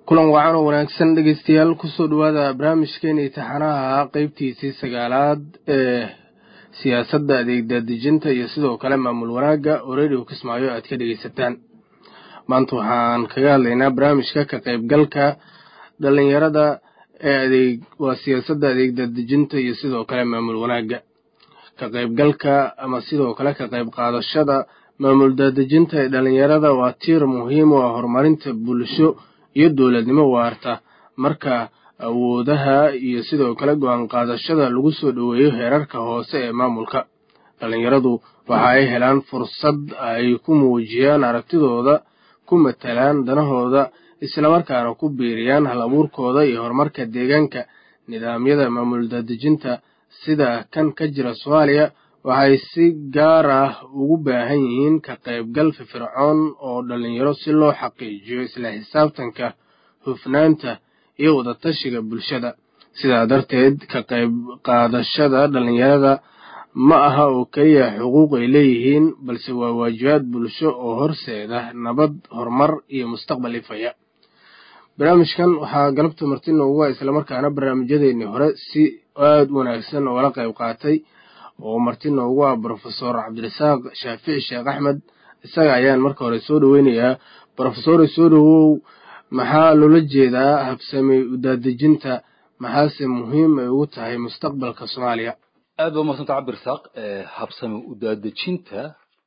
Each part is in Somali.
kulan wacan oo wanaagsan dhegeystayaal kusoo dhawaada barnaamijkeena imtixaanaha qeybtiisii sagaalaad ee siyaasadda adeegdaadejinta iyo sidoo kale maamul wanaagga oo radio kismaayo aad ka dhegeysataan maanta waxaan kaga hadlaynaa barnaamijka ka qeybgalka dhalinyarada ee adeeg waa siyaasadda adeegdaadejinta iyo sidoo kale maamul wanaagga ka qeybgalka ama sidoo kale ka qeyb qaadashada maamul daadejinta ee dhalinyarada waa tiir muhiim u ah horumarinta bulsho iyo dowladnimo waarta marka awoodaha iyo sidoo kale go-aan qaadashada lagu soo dhoweeyo heerarka hoose ee maamulka dhalinyaradu waxa ay helaan fursad ay ku muujiyaan aragtidooda ku matalaan danahooda islamarkaana ku biiriyaan hal abuurkooda iyo horumarka deegaanka nidaamyada maamul daadejinta sida kan ka jira soomaaliya waxay si gaar ah ugu baahan yihiin ka qaybgal firfircoon oo dhalinyaro si loo xaqiijiyo isla xisaabtanka hufnaanta iyo wadatashiga bulshada sidaa darteed ka qayb qaadashada dhalinyarada ma aha oo keliya xuquuq ay leeyihiin balse waa waajibaad bulsho oo horseeda nabad horumar iyo mustaqbal ifaya barnaamijkan waxaa galabta marti noogu ah islamarkaana barnaamijyadeennii hore si aada u wanaagsan oogala qayb qaatay oo marti noogu ah brofesor cabdirasaaq shaafici sheekh axmed isaga ayaan marka hore soo dhoweynayaa brofesore soo dhowow maxaa loola jeedaa habsami udaadejinta maxaase muhiim ay ugu tahay mustaqbalka soomaaliya aad ba umadsanta cabdirasaaq habsami udaadejinta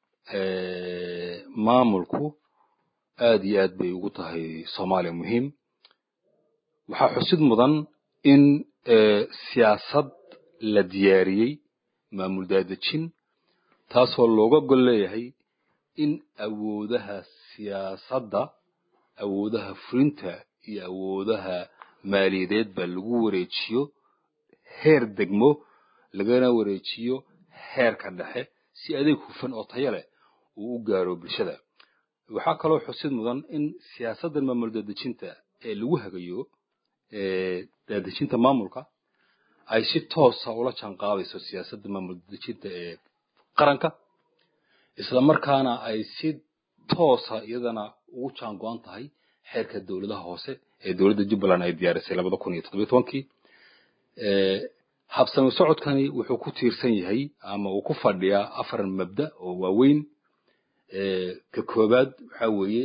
maamulku aad iyo aad bay ugu tahay soomaaliya muhiim waxaa xusid mudan in siyaasad la diyaariyey maamul daadejin taasoo looga gol leeyahay in awoodaha siyaasadda awoodaha fulinta iyo awoodaha maaliyadeedba lagu wareejiyo heer degmo lagana wareejiyo heerka dhexe si adeeg hufan oo tayo leh uu u gaaro bulshada waxaa kaloo xusid mudan in siyaasaddan maamul daadejinta ee lagu hagayo daadejinta maamulka ay si toosa ula jaan qaadayso siyaasadda maamul daadejinta ee qaranka isla markaana ay si toosa iyadana ugu jaan go-an tahay xeerka dowladaha hoose ee dowladda jubbaland ay diyaarisay labada kun iyo toddobiyo tobankii habsami socodkani wuxuu ku tiirsan yahay ama uu ku fadhiyaa afar mabda oo waaweyn ka koobaad waxaa weeye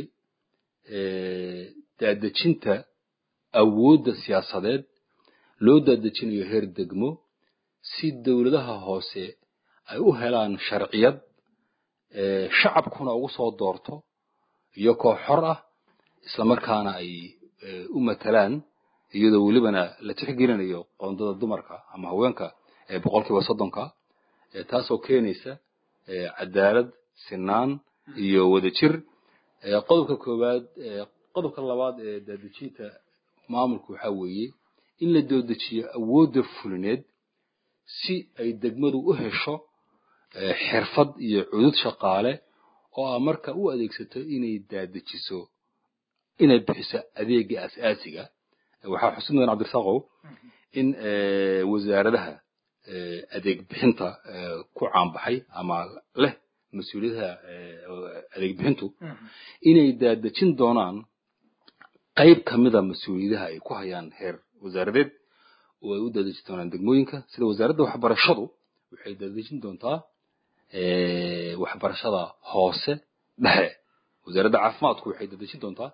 daadejinta awoodda siyaasadeed loo daadejinayo heer degmo si dowladaha hoose ay u helaan sharciyad shacabkuna ugu soo doorto iyo koox xor ah islamarkaana ay u matalaan iyadoo welibana la tixgelinayo qoondada dumarka ama haweenka ee boqolkiiba soddonka taasoo keenaysa cadaalad sinaan iyo wadajir qodobka koowaad qodobka labaad ee daadejinta maamulku waxaa weeye in la doodejiyo awoodda fulineed si ay degmadu u hesho xirfad iyo cudud shaqaale oo a marka u adeegsato inay daadejiso inay bixiso adeega asaasiga waxaa xusid mudan cabdirasaaqow in wasaaradaha adeeg bixinta ku caanbaxay ama leh mas-uuliyadaha adeeg bixintu inay daadejin doonaan qayb ka mida mas-uuliyadaha ay ku hayaan heer wasaaradeed oo ay u daadejin doonaan degmooyinka sida wasaaradda waxbarashadu waxay daadejin doontaa waxbarashada hoose dhexe wasaaradda caafimaadku waxay daadejin doontaa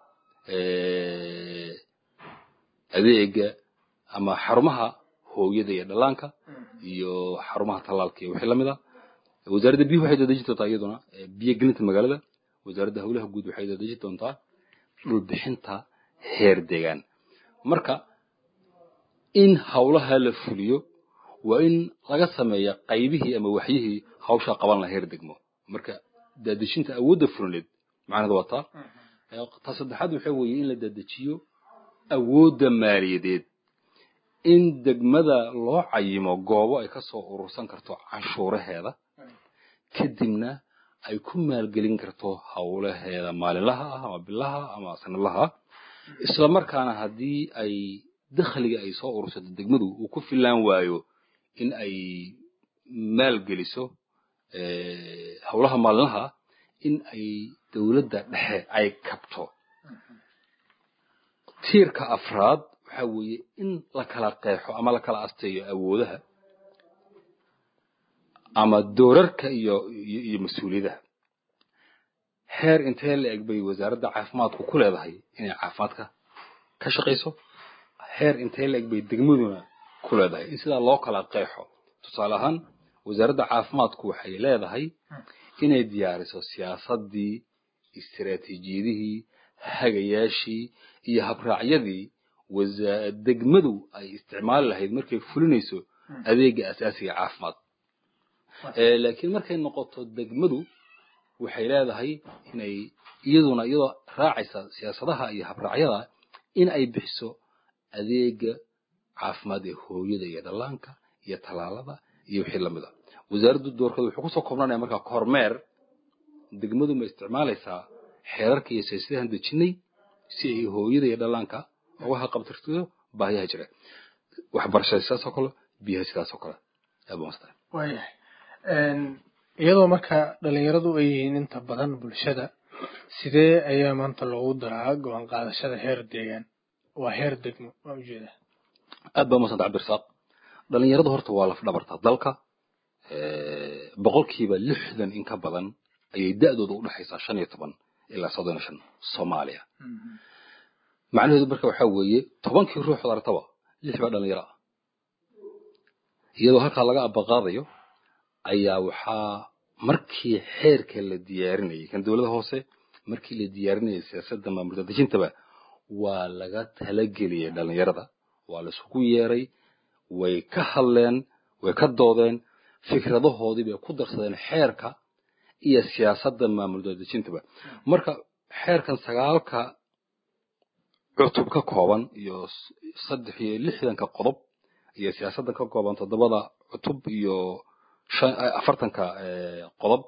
adeega ama xarumaha hooyada iyo dhallaanka iyo xarumaha tallaalka iyo wixii lamid a wasaaradda biyuhu waxay daadejin doontaa iyaduna biyo gelinta magaalada wasaaradda howlaha guud waxay daadejin doontaa dhul bixinta heer deegaan marka in howlaha la fuliyo waa in laga sameeya qaybihii ama waxyihii hawshaa qaban laha heer degmo marka daadejinta awoodda fulineed macnaheedu waa taa ta saddexaad waxa weeye in la dadejiyo awoodda maaliyadeed in degmada loo cayimo goobo ay ka soo urursan karto canshuuraheeda kadibna ay ku maalgelin karto howlaheeda maalinlaha ah ama bilaha ama sanadlaha isla markaana haddii ay dakhliga ay soo urursato degmadu uu ku filaan waayo in ay maalgeliso howlaha maalinlaha in ay dowladda dhexe ay kabto tiirka afraad waxa weeye in la kala qeexo ama la kala asteeyo awoodaha ama doorarka iyo iyo, iyo mas-uuliyadaha heer intee la eg bay wasaaradda caafimaadku ku leedahay inay caafimaadka ka shaqayso heer intee la eg bay degmaduna ku leedahay in sidaa loo kala qeexo tusaale ahaan wasaaradda caafimaadku waxay leedahay inay diyaariso siyaasaddii istiraatiijiyadihii hagayaashii iyo habraacyadii wasa- degmadu ay isticmaali lahayd markay fulinayso adeega asaasiga caafimaad Eh, laakiin markay noqoto degmadu waxay leedahay inay iyaduna iyadoo raacaysa siyaasadaha iyo habraacyada in ay bixiso adeega caafimaad ee hooyada iyo dhallaanka iyo tallaalada iyo wixii lamid a wasaaraddu doorkeeda wuxuu kusoo koobnanaya markaa kormeer degmadu ma isticmaalaysaa xeerarka iyo siyaasadahan dejinay si ay hooyada iyo dhallaanka uga haqabtirto baahiyaha jira waxbarashada sidaas oo kale biyaha sidaas oo kale aad baan mastahay waayahay iyadoo marka dhalinyaradu ay yihiin inta badan bulshada sidee ayaa maanta loogu daraa go-aan qaadashada heer deegaan waa heer degmo waa ujeedaa aad baa umadsanta cabdirasaaq dhalinyaradu horta waa laf dhabarta dalka boqolkiiba lixdan in ka badan ayay da-dooda u dhexaysaa shan iyo toban ilaa soddon iyo shan soomaaliya macnaheedu marka waxaa weeye tobankii ruux od aragtaba lix baa dhalinyaro ah iyadoo halkaa laga abaqaadayo ayaa waxaa markii xeerka la diyaarinayay kan dowladda hoose markii la diyaarinayay siyaasadda maamulka dejintaba waa laga talageliyay dhalinyarada waa la isugu yeeray way ka hadleen way ka doodeen fikradahoodii bay ku darsadeen xeerka iyo siyaasadda maamul dadejintaba marka xeerkan sagaalka cutub ka kooban iyo saddex iyo lixdanka qodob iyo siyaasaddan ka kooban toddobada cutub iyo afartanka qodob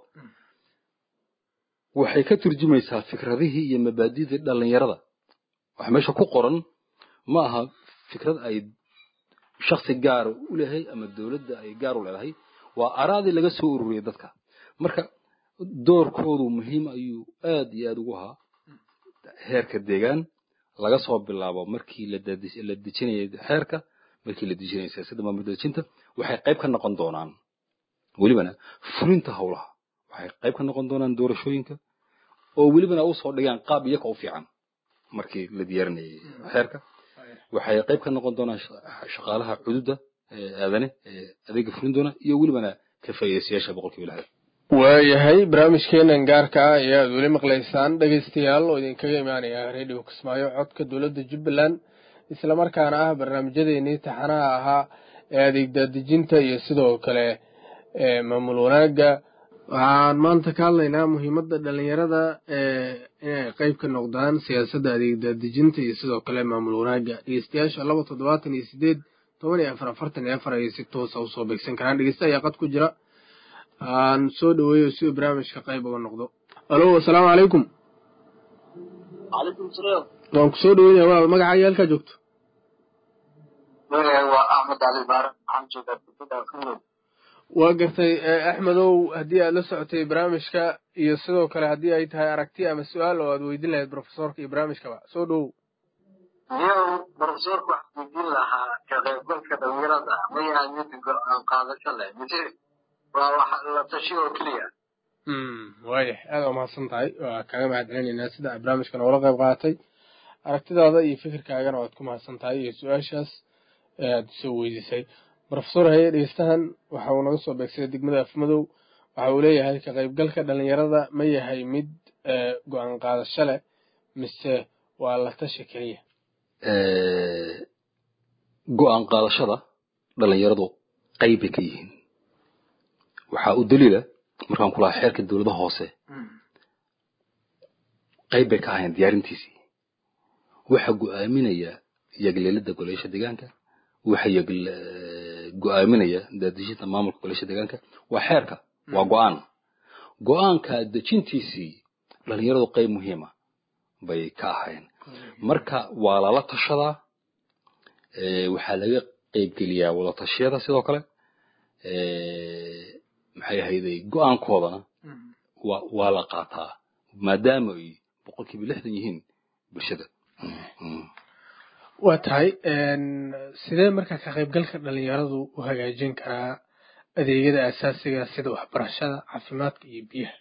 waxay ka turjumaysaa fikradihii iyo mabaadidii dhalinyarada waxa meesha ku qoran ma aha fikrad ay shaksi gaar u leeyahay ama dowladda ay gaar u leedahay waa araadii laga soo ururiyay dadka marka doorkoodu muhiim ayuu aad iyo aad ugu ahaa heerka deegaan laga soo bilaabo markii la dejinayay xeerka markii la dejinayay siyaasadda maamul dejinta waxay qayb ka noqon doonaan welibana fulinta howlaha waxay qayb ka noqon doonaan doorashooyinka oo welibana usoo dhigaan qaab iyaga u fiican markii la diyaarinayay xeerka waxay qayb ka noqon doonaan shaqaalaha cududa aadane adeega fulin doona iyo welibana ka faa'iidaystayaasha boqolkiiba lixdan waayahay barnaamijkeenan gaarka ah ayaad weli maqlaysaan dhegaystayaal oo idinkaga imaanaya radio kismaayo codka dowladda jubbaland islamarkaana ah barnaamijyadeenii taxanaha ahaa ee adeeg daadejinta iyo sidoo kale maamul wanaagga waxaan maanta ka hadlaynaa muhiimadda dhalinyarada inay qeyb ka noqdaan siyaasadda adeeg daadejinta iyo sidoo kale maamul wanaagga dhegeystayaasha laba toddobaatan iyo sideed toban iyo afar afartan iyo afar ayay si toosa usoo beegsan karaan dhegeysta ayaa qad ku jira aan soo dhaweeyo si uu barnaamijka qayb uga noqdo alo asalaamu calaykum calaykum salaam waan ku soo dhaweynaya waa magacaaga halkaa joogto waa axmed cali baare waxaan joogaa degmada afmado waa gartay axmedow haddii aad la socotay barnaamijka iyo sidoo kale haddii ay tahay aragti ama su-aal oo aad weydin lahayd profesorka iyo barnaamijkaba soo dhowow niyow profesorku waxaan weydiin lahaa ka qaybgalka dhalinyarada ma yahay mid go-aan qaadasho leh mise waa wax la tashi oo keliya waayah aada waa mahadsan tahay waa kaaga mahad celinaynaa sida aad barnaamijka noogala qayb qaadatay aragtidaada iyo fikirkaagana waad ku mahadsan tahay iyo su-aashaas aad soo weydiisay profesor haye dhegeystahan waxa uu naga soo beegsaday degmada afmadow waxa uu leeyahay ka qaybgalka dhalinyarada ma yahay mid go-aan qaadasho leh mise waa la tashi keliya go-aan qaadashada dhalinyaradu qayb bay ka yihiin waxaa u daliila markaan kulahaa xeerka dowlada hoose qayb bay ka ahayn diyaarintiisii waxa go-aaminaya yagleelida goleysha deegaanka waxa go-aaminaya daadejinta maamulka goleysha deegaanka waa xeerka waa go-aan go-aanka dejintiisii dhalinyaradu qayb muhiima bay ka ahayn marka waa lala tashadaa waxaa laga qeybgeliyaa wada tashiyada sidoo kale maxay ahayday go-aankoodana wa waa la qaataa maadaama ay boqolkiiba lixdan yihiin bulshada waa tahay sidee marka ka qaybgalka dhalinyaradu u hagaajin karaa adeegyada asaasiga sida waxbarashada caafimaadka iyo biyaha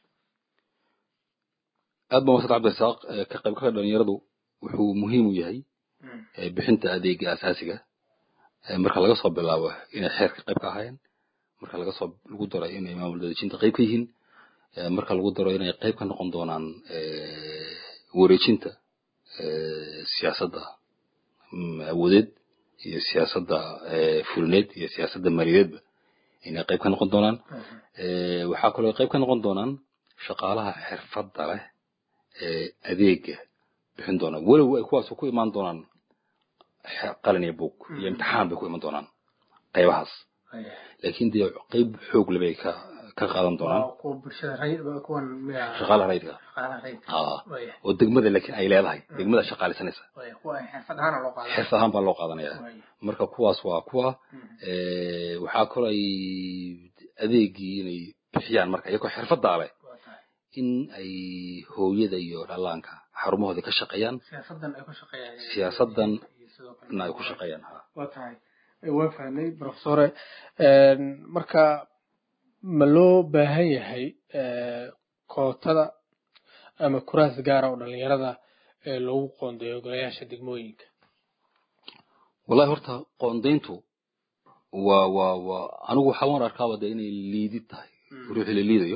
aad ba masad cabdirasaaq ka qaybgalka dhalinyaradu wuxuu muhiim u yahay bixinta adeega asaasiga marka laga soo bilaabo inay xeerka qayb ka ahaayeen marka laga soo lagu daro inay maamul dadejinta qayb ka yihiin marka lagu daro inay qayb ka noqon doonaan wareejinta siyaasadda awoodeed iyo siyaasadda fulineed iyo siyaasadda maaliyadeedba inay qayb ka noqon doonaan waxaa kaloo qayb ka noqon doonaan shaqaalaha xirfadda leh ee adeega bixin doona walow ay kuwaas ku imaan doonaan qalin iyo buug iyo imtixaan bay ku iman doonaan qaybahaas laakiin dee qayb xoog le bay ka ka qaadan doonaan shaqaalaha rayidka oo degmada laakiin ay leedahay degmada shaqaalisanaysa xirfad ahaan baa loo qaadanaya marka kuwaas waa kuwa waxaa kaloo ay adeegii inay bixiyaan marka iyagoo xirfaddaa leh in ay hooyada iyo dhallaanka xarumahooda ka shaqeeyaan siyaasadan na ay ku shaqeeyaan waa tahay waa fahnay profesore marka ma loo baahan yahay kootada ama kuraas gaara oo dhalinyarada loogu qoondeeyo golayaasha degmooyinka wallahi horta qoondayntu waa waa waa anigu waxaa waan arkaaba de inay liidid tahay ruuxii la liidayo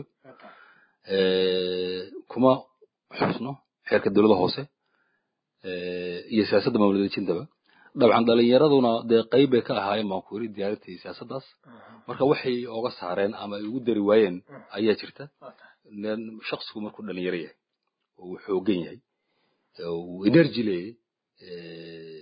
kuma xusno xeerka dowladda hoose iyo siyaasadda maamulwadejintaba dabcan dhalinyaraduna dee qayb bay ka ahaayeen baan ku yiri diyaarintii siyaasaddaas marka waxay oga saareen ama ay ugu dari waayeen ayaa jirta shaksigu markuu dhalinyaro yahay oo uu xoogan yahay uu energy leeyahay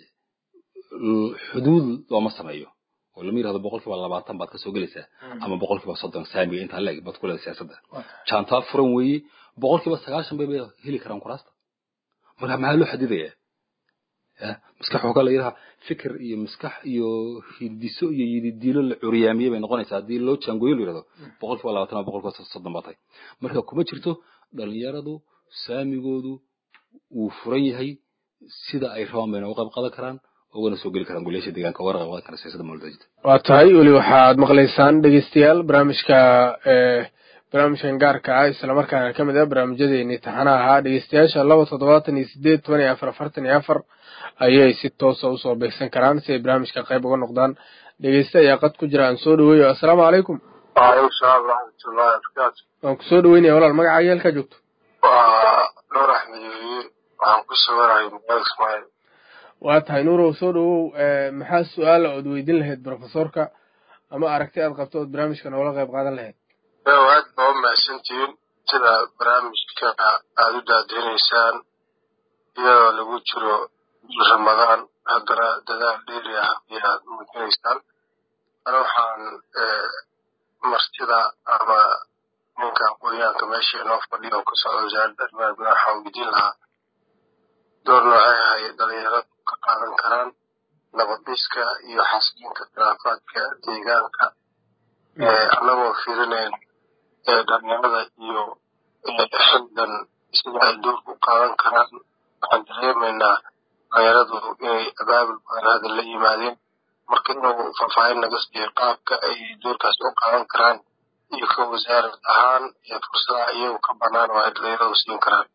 xuduud looma sameeyo oo lama yirahdo boqolkiiba labaatan baad kasoo gelaysaa ama boqolkiiba soddon saamiga intaa leeg baad ku leedahay siyaasadda jaantaa furan weeye boqolkiiba sagaashan bay bay heli karaan kuraasta marka maxaa loo xadidayaa maskax waxaa la yidhaha fikir iyo maskax iyo hidiso iyo yididiilo la curyaamiyey bay noqonaysaa haddii loo jaangooyo la yirahdo boqolkiiba labaatan ama boqolkiiba soddon baa tahay marka kuma jirto dhalinyaradu saamigoodu wuu furan yahay sida ay rabaan bayna uga qayb qaadan karaan ugana soo geli karaan golayaasha deegaanka ugana qayb qaadan karaan siyaasadda mawlidajida waa tahay weli waxaad maqlaysaan dhegeystayaal barnaamijka barnaamijkan gaarka ah islamarkaana ka mid ah barnaamijyadeeni taxanaha ahaa dhegeystayaasha laba toddobaatan iyo sideed toban iyo afar afartan iyo afar ayay si toosa usoo beegsan karaan si ay barnaamijka qayb uga noqdaan dhegeyste ayaa qad ku jira aan soo dhaweeyo assalaamu calaykum waalaikum salaam waraxmatullahi wabarakaatu waan ku soo dhaweynaya walaal magacaaga halkaa joogto waa nuur axmed weeye waxaan ku sawirahay magaalada ismaaciil waa tahay nuurow soo dhawow maxaa su-aala ood weydiin lahayd profesorka ama aragti aad qabto ood barnaamijka noola qayb qaadan lahayd yow aad baa u mahadsantihiin sida barnaamijka aada u daadeynaysaan iyadoo lagu jiro ramadaan haddana dadaal dheeri ah ayaad muujinaysaan ana waxaan martida ama ninka aqoonyahanka meesha inoo fadhiya oo ka socda wasaaradda arrimaha gudaha waxaan weydiin lahaa door noocay ahay dhalinyaradu ka qaadan karaan nabadhiska iyo xasilinka khilaafaadka deegaanka annagoo fiirinayn dhalinyarada iyo xildan sida ay doorka u qaadan karaan waxaan dareemaynaa dhalinyaradu inay abaabul badan hadda la yimaadeen marka inuu faahfaahin naga siiyo qaabka ay doorkaas u qaadan karaan iyo ka wasaarad ahaan iyo fursadaha iyagu ka banaan oo ay dhalinyaradu siin karaan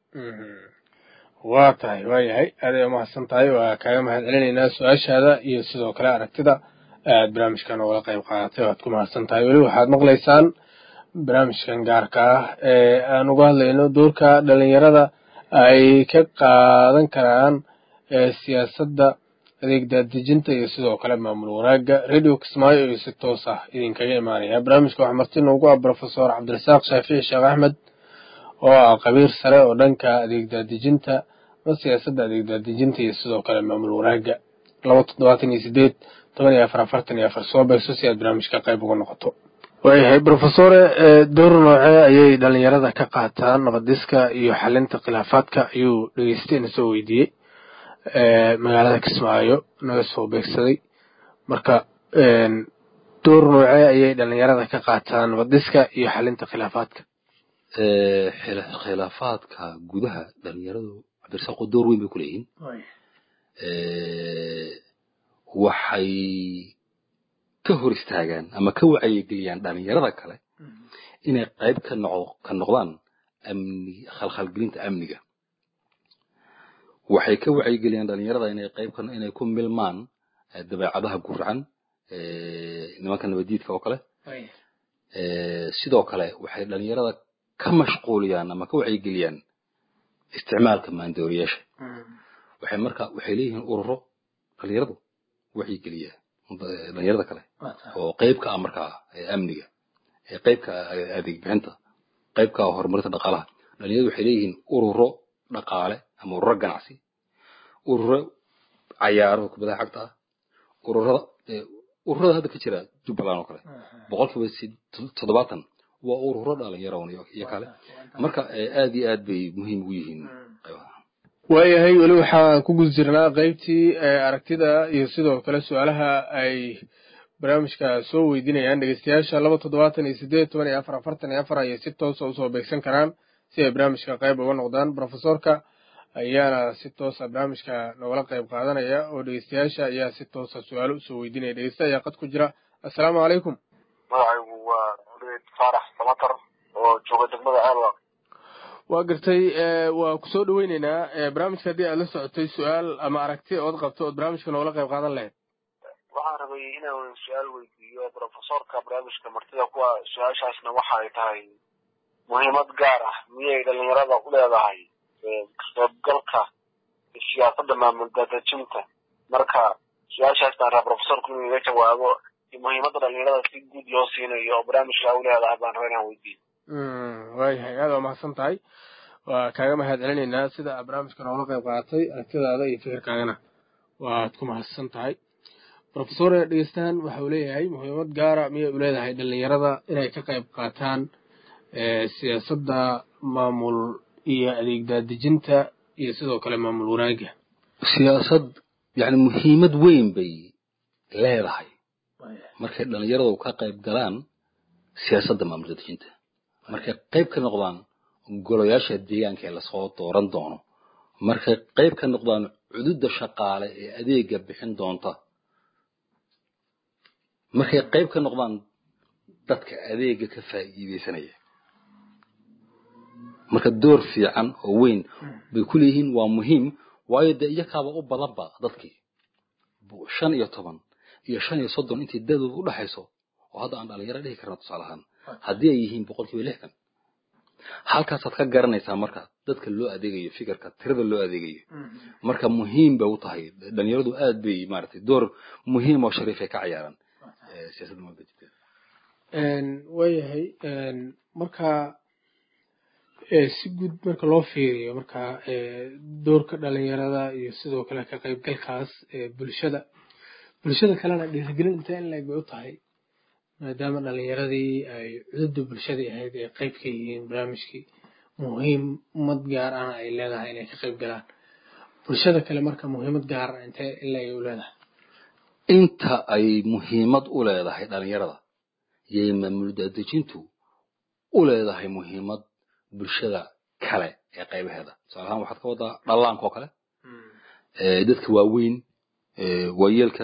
waa tahay waa yahay aaday umahadsan tahay waa kaaga mahad celinaynaa su-aashaada iyo sidoo kale aragtida aad barnaamijkan ogala qayb qaadatay waad ku mahadsan tahay weli waxaad maqlaysaan barnaamijkan gaarka ah ee aan uga hadlayno doorka dhalinyarada ay ka qaadan karaan siyaasadda adeeg daadejinta iyo sidoo kale maamul wanaagga radio kismaayo iyo si toos ah idinkaga imaanaya barnaamijka waxaa marti noogu ah profesor cabdirasaaq shaafici sheekh axmed oo ah qabiir sare oo dhanka adeeg daadejinta ama siyaasadda adeeg daadejinta iyo sidoo kale maamul wanaagga laba toddobaatan iyo sideed toban iyo afar afartan iyo afar soo beegso si aad barnaamijka qayb uga noqoto waayahay profesore door noocee ayay dhalinyarada ka qaataan nabadiska iyo xalinta khilaafaadka ayuu dhegeysteena soo weydiiyey magaalada kismaayo naga soo beegsaday marka door noocee ayay dhalinyarada ka qaataan nabadiska iyo xalinta khilaafaadka khilaafaadka gudaha dhalinyaradu cabdirasaaqo door weyn bay ku leeyihiin waxay ka hor istaagaan ama ka wacyigeliyaan dhalinyarada kale inay qayb ka noqo ka noqdaan amni khalkhalgelinta amniga waxay ka wacyigeliyaan dhalinyarada inay qayb ka inay ku milmaan eh, dabeecadaha guracan eh, nimanka nabadiidka oo kale Eh, sidoo kale waxay dhalinyarada ka mashquuliyaan ama ka wacyigeliyaan isticmaalka maandooriyaasha waxay marka waxay leeyihiin ururo dhalinyaradu wacyigeliya eh, dhalinyarada kale oo qayb ka ah markaa eh, amniga ee qayb ka ah eh, adeeg bixinta qayb ka ah horumarinta dhaqaalaha dhalinyaradu waxay leeyihiin ururo dhaqaale ama ururo ganacsi ururo cayaaro kubadaha cagta ah ururada eh, ururada hadda ka jira jubbaland oo kale boqolkiiba sid- toddobaatan waa ururo dhalinyaro iyo iyo kale marka eh, aad iyo aad bay muhiim ugu yihiin qaybaha waayahay weli waxaan ku guda jirnaa qaybtii ee aragtida iyo sidoo kale su-aalaha ay barnaamijka soo weydiinayaan dhegeystayaasha laba toddobaatan iyo sideed toban iyo afar afartan iyo afar ayay si toosa usoo beegsan karaan si ay barnaamijka qayb uga noqdaan profesorka ayaana si toosa barnaamijka nogala qayb qaadanaya oo dhegeystayaasha ayaa si toosa su-aalo usoo weydiinaya dhegeysta ayaa qad ku jira assalaamu calaykum magacaygu waa uleed faarax samatar oo jooga degmada aalwa waa gartay eh, waa kusoo dhaweyneynaa eh, barnaamijka haddii aad la socotay su-aal ama aragti ood qabto ood barnaamijka nogala qayb qaadan lahayd waxaan rabay inaan su-aal weydiiyo profesorka barnaamijka martida kuwa su-aashaasna waxa ay tahay muhiimad gaar ah miyay dhalinyarada u leedahay ee, ka qaybgalka siyaasadda maamul daadejinta marka su-aashaas baan rabaa profesorku inuu iga jawaabo iyo muhiimadda dhalinyarada si guud loo siinayo oo barnaamijka u leedahay baan rabaa inaan weydiiyo Mm, waayahay aad waa mahadsan tahay waa kaaga mahad celinaynaa sida aad barnaamijka noola qayb qaadatay aragtidaada iyo fikirkaagana waad ku mahadsan tahay profesor dhegeystahan waxa uu leeyahay muhiimad gaara miyay u leedahay dhalinyarada inay ka qayb qaataan eh, siyaasadda maamul iyo adeeg daadejinta iyo sidoo kale maamul wanaagga siyaasad yani muhiimad weyn bay leedahay markay dhalinyaradu ka qayb galaan siyaasadda maamul dadejinta markay qayb ka noqdaan golayaasha deegaanka ee lasoo dooran doono markay qayb ka noqdaan cududa shaqaale ee adeega bixin doonta markay qayb ka noqdaan dadka adeega ka faa'iideysanaya marka door fiican oo weyn bay ku leeyihiin waa muhiim waayo dee iyakaaba u badanba dadkii bu- shan iyo toban iyo shan iyo soddon intii dadooda u dhaxayso oo hadda aan dhalinyaro dhihi karna tusaale ahaan haddii ay yihiin boqolkiiba lixdan halkaasaad ka garanaysaa marka dadka loo adeegayo fikirka tirada loo adeegayo marka muhiim bay u tahay dhalinyaradu aad bay maaragtay door muhiim oo shariif ay ka ciyaaraan eh, siyaasadda maamulka waayahay marka eh, si guud marka loo fiiriyo marka eh, doorka dhalinyarada iyo sidoo kale ka qaybgalkaas ee bulshada bulshada kalena dhiirigelin intee in leeg bay u tahay maadaama dhalinyaradii ay cududda bulshadii ahayd ay qayb ka yihiin barnaamijkii muhiimad gaar ahna ay leedahay inay ka qayb galaan bulshada kale marka muhiimad gaar ah intee in leeg ay u leedahay inta ay muhiimad u leedahay dhalinyarada yay maamul daadejintu u leedahay muhiimad bulshada kale ee qaybaheeda tusaale ahaan waxaad ka wadaa dhallaanka oo kale eh, dadka waaweyn eh, waayeelka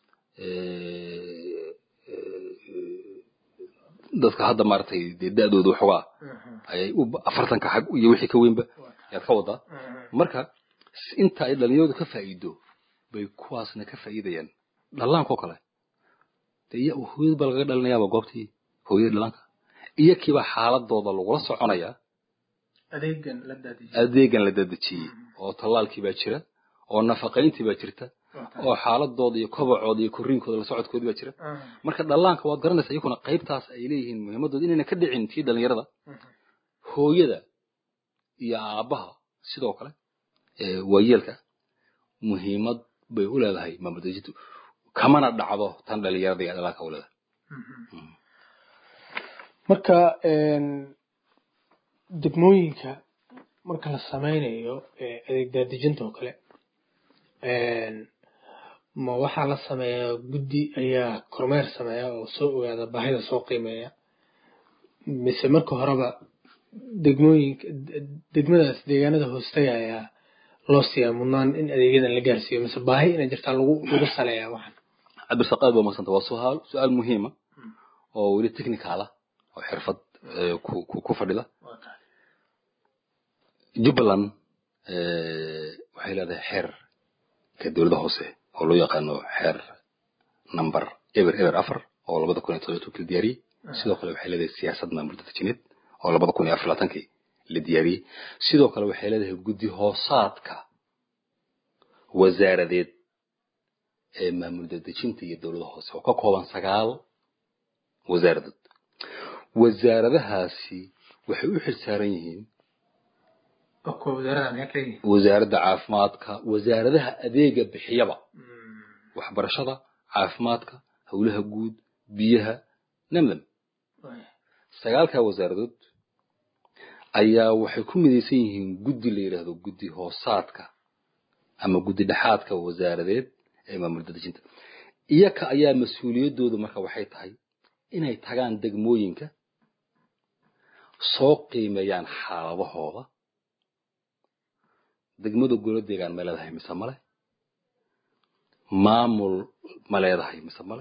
eh, eh, dadka hadda maaragtay dee da-dooda waxoogaa ayay u afartanka xag iyo wixii ka weynba ayaad ka wadaa marka s- inta ay dhalinyaradu ka faa'iido bay kuwaasna ka faa'iidayaan dhallaankoo kale dee iya hooyad baa lagaga dhalinayaaba goobtii hooyada dhallaanka iyo kiiba xaaladooda lagula soconayaa adeegan la daadiyo adeegan la dadejiyey oo tallaalkii baa jira oo nafaqayntii baa jirta oo xaaladooda iyo kobacooda iyo korriinkooda la socodkoodii baa jira marka dhallaanka waad garanaysaa iyaguna qaybtaas ay leeyihiin muhiimadooda inayna ka dhicin tii dhalinyarada hooyada iyo aabbaha sidoo kale ee waayeelka muhiimad bay u leedahay maamuldajitu kamana dhacdo tan dhalinyarada iyo dhallaanka u leedahay marka degmooyinka marka la sameynayo eh, adeeg daadejinta oo kale ma waxaa la sameeyaa guddi ayaa kormeer sameeya oo soo ogaada baahida soo qiimeeya mise marka horeba degmooyinka de- degmadaas deegaanada hoostaya ayaa loo siiyaa mudnaan in adeegyadan la gaarsiiyo mise baahi inay jirtaa lagu lagu saleeyaa waxan cabdirsaaq aad baa mahadsanta waa suaal su-aal muhiima oo weli technical ah oo xirfad ku fadhida jubbaland waxay leedahay xeer ka dowladda hoose oo loo yaqaano xeer number eber eber afar oo labada kun iyo todoba tobankii la diyaariyey sidoo kale waxay leedahay siyaasad maamul dadajineed oo labada kun iyo afar labaatankii la diyaariyey sidoo kale waxay leedahay guddi hoosaadka wasaaradeed ee maamul dadejinta iyo dowladda hoose oo ka kooban sagaal wasaaradood wasaaradahaasi waxay u xilsaaran yihiin wasaaradda caafimaadka wasaaradaha adeega bixiyaba waxbarashada caafimaadka howlaha guud biyaha namdam sagaalkaa wasaaradood ayaa waxay ku midaysan yihiin guddi la yidhaahdo guddi hoosaadka ama guddi dhexaadka wasaaradeed ee maamul dadejinta iyaka ayaa mas-uuliyaddoodu marka waxay tahay inay tagaan degmooyinka soo qiimeeyaan xaaladahooda degmada golo deegaan ma leedahay mise male maamul ma leedahay mise male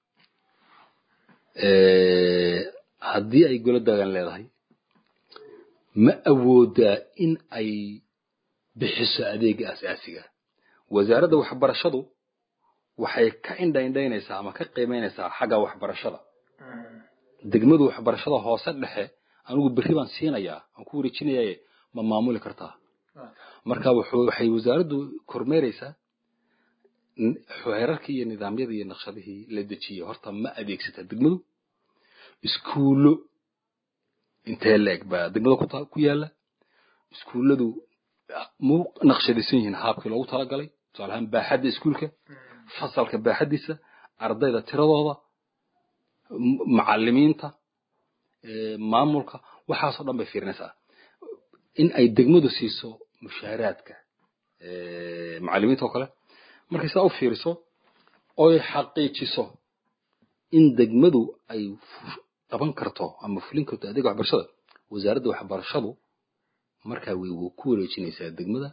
haddii ay golo deegaan leedahay ma awoodaa in ay bixiso adeega asaasiga wasaaradda waxbarashadu waxay ka indhaindhaynaysaa ama ka qiimaynaysaa xagga waxbarashada degmadu waxbarashada hoose dhexe anigu berri baan siinayaa aan ku wareejinayaye ma maamuli kartaa marka waxay wasaaraddu kormeeraysaa xeerarkii iyo nidaamyadii iyo naqshadihii la dejiyey horta ma adeegsataa degmadu iskuullo intee leeg baa degmada ku yaala iskuulladu mu naqshadaysan yihiin haabkii loogu talagalay tusaale ahaan baaxadda iskuulka fasalka baaxaddiisa ardayda tiradooda macalimiinta maamulka waxaasoo dhan bay fiirinaysaa in ay degmadu siiso mushaaraadka macalimiinta oo kale markay sidaa u fiiriso oy xaqiijiso in degmadu ay qaban karto ama fulin karto adeega waxbarashada wasaaradda waxbarashadu markaa way ku wareejinaysaa degmada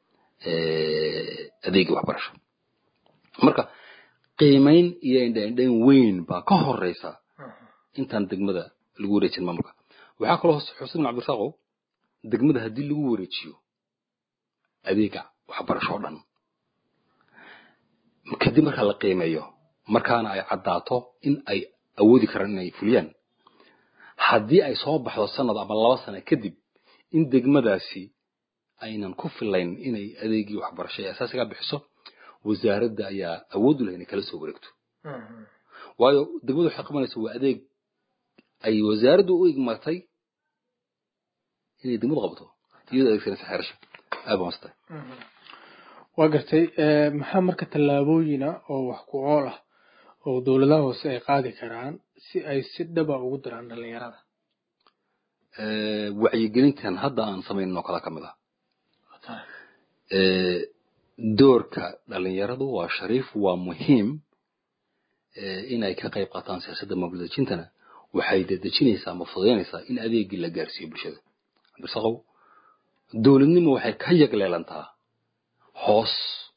adeega waxbarasho marka qiimayn iyo indhaindhayn weyn baa ka horeysa intaan degmada lagu wareejin maamulka waxaa kaloo xusin ibn cabdirasaaqow degmada haddii lagu wareejiyo adeega waxbarasho o dhan kadib markaa la qiimeeyo markaana ay caddaato in ay awoodi karaan inay fuliyaan haddii ay soo baxdo sanad ama laba sano kadib in degmadaasi aynan ku filayn inay adeegii waxbarasho ee asaasigaa bixiso wasaaradda ayaa awood u leh inay kala soo wareegto waayo degmadu waxay qabanaysa waa adeeg ay wasaaraddu u igmatay inay degmadu qabato iyadoo adeegsanaysa xeerasha aad baa mastahay waa gartay maxaa marka tallaabooyina oo wax ku ool ah oo dowladaha hoose ay qaadi karaan si ay si dhaba ugu diraan dhalinyarada wacyigelintan hadda aan samaynin oo kale ka mid ah doorka dhalinyaradu waa shariif waa muhiim inay ka qayb qaataan siyaasadda maamul dejintana waxay dedejinaysaa ama fududaynaysaa in adeegii la gaarsiiyo bulshada cabdirsaqow dowladnimo waxay ka yagleelantaa hoos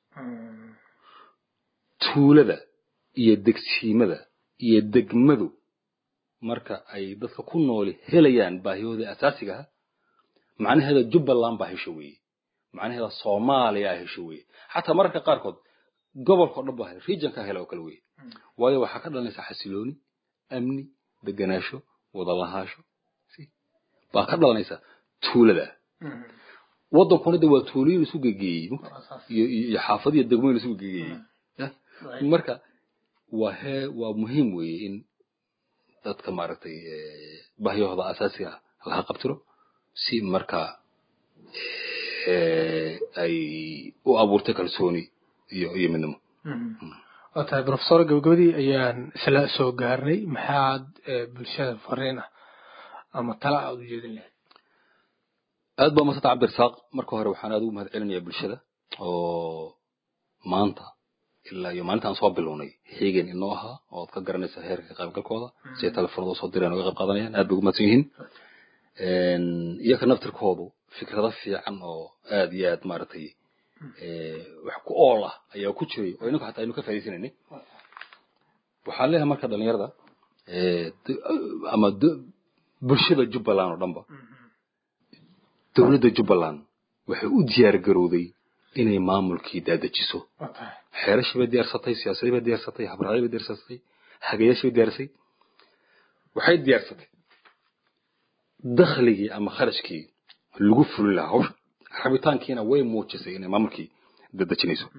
tuulada iyo degsiimada iyo degmadu marka ay dadka ku nooli helayaan baahiyahooda asaasiga ah macnaheeda jubbaland baa hesho weeye macnaheeda soomaaliya hesho weeye xataa mararka qaarkood gobolka o dhan baa regionka hela oo kale weeye waayo waxaa ka dhalanaysaa xasilooni amni deganaasho wadalahaasho baa ka dhalanaysaa tuulada waddankuna de waa tuulooyin isu gegeeyey iyo xaafadiyo degmooyin isu gegeeyey marka waa hee waa muhiim weeye in dadka maaragtay bahyahooda asaasiga laga qabtiro si marka ay u abuurtay kalsooni iyo iyo midnimo waa tahay profesor gabagabadii ayaan isla soo gaarnay maxaad bulshada fariin ah ama tala aad u jeedin lahayd aad baa masanta cabdirasaaq marka hore waxaan aad ugu mahad celinayaa bulshada oo maanta ilaa iyo maalintaan soo bilownay xiigan inoo ahaa oo aad ka garanaysa heerka qaybgalkooda si ay telefoonada usoo direen oga qayb qaadanayaan aad bay ugu mahadsan yihiin iyaka naftirkoodu fikrado fiican oo aad iyo aad maaragtay wax ku ool ah ayaa ku jiray oo inagu xataa aynu ka faa'idaysanaynay waxaan leeyahay marka dhalinyarada ama bulshada jubbaland oo dhanba dowladda jubbaland waxay u diyaar garowday inay maamulkii daadajiso xeerashii bay diyaarsatay siyaasadii bay diyaarsatay habraacdii bay diyaarsatay hagayaashii bay diyaarsatay waxay diyaarsatay dakhligii ama kharashkii lagu fulin lahaa hawsha rabitaankiina way muujisay inay maamulkii dadejinayso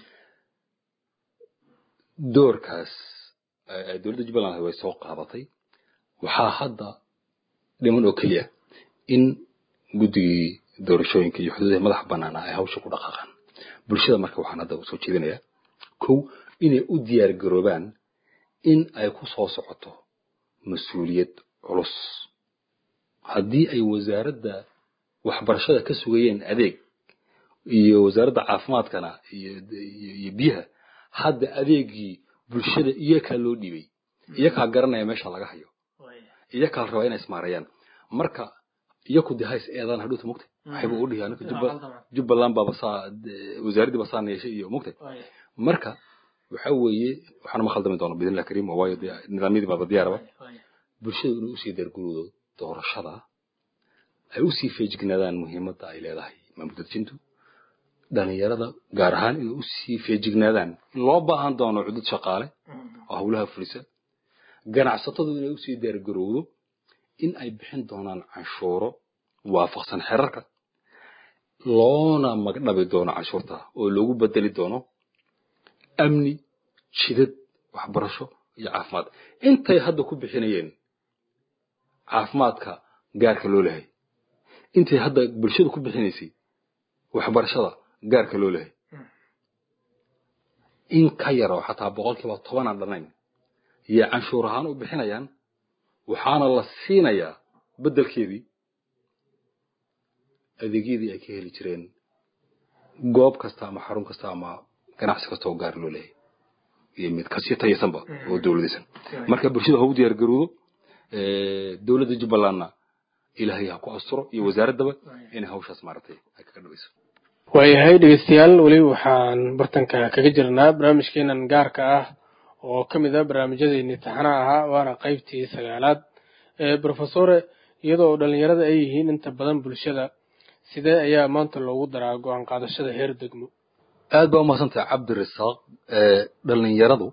doorkaas dowladda jubbaland way soo qaadatay waxaa hadda dhiman oo keliya in guddigii doorashooyinka iyo xuduudaha madaxa banaana ay hawsha ku dhaqaaqaan bulshada marka waxaan hadda soo jeedinayaa kow inay u diyaar garoobaan in ay ku soo socoto mas-uuliyad culus haddii ay wasaaradda waxbarashada ka sugayeen adeeg iyo wasaaradda caafimaadkana iyo biyaha hadda adeegii bulshada iyakaa loo dhiibay iyakaa garanaya meesha laga hayo iyakaa la rabaa inay ismaarayaan marka iyaku de hays eedaan hadhuuta mugtay waxayba u dhihi anaka jubbaland baaba saa wasaaraddii ba saa yeeshay iyo mugtay marka waxa weeye waxaana ma khaldami doona bidnillah kariim waayo dee nidaamyadii baaba diyaaraba bulshada inay usii darguroodo doorashada ay usii feejignaadaan muhiimadda ay leedahay maamul dadjintu dhalinyarada gaar ahaan inay usii feejignaadaan in loo baahan doono cudud shaqaale oo howlaha fulisa ganacsatadu inay usii daargarowdo in ay bixin doonaan canshuuro waafaqsan xerarka loona magdhabi doono canshuurta oo loogu bedeli doono amni jidad waxbarasho iyo caafimaad intay hadda ku bixinayeen caafimaadka gaarka loo lehay intay hadda bulshada ku bixinaysay waxbarashada gaarka loo lehay in ka yaroo xataa boqolkiiba tobanaan dhanayn iyo canshuur ahaan u bixinayaan waxaana la siinayaa beddelkeedii adeegyadii ay ka heli jireen goob kasta ama xarun kasta ama ganacsi kasta oo gaar loo leeyahay iyo mid kasii tayaysanba oo dowladaysan marka bulshada ha u diyaar garowdo dowladda jubbalandna ilaahay ha ku asturo iyo wasaaraddaba inay hawshaas maaragtay ay kaga dhabayso waayahay dhegeystayaal weli waxaan bartanka kaga jirnaa barnaamijkeenan gaarka ah oo ka mid ah barnaamijyadeeni taxanaha ahaa waana qaybtii sagaalaad brofesore iyadoo dhalinyarada ay yihiin inta badan bulshada sidee ayaa maanta loogu daraa go-aan qaadashada heer degmo aad baa umahadsantahay cabdirasaaq dhalinyaradu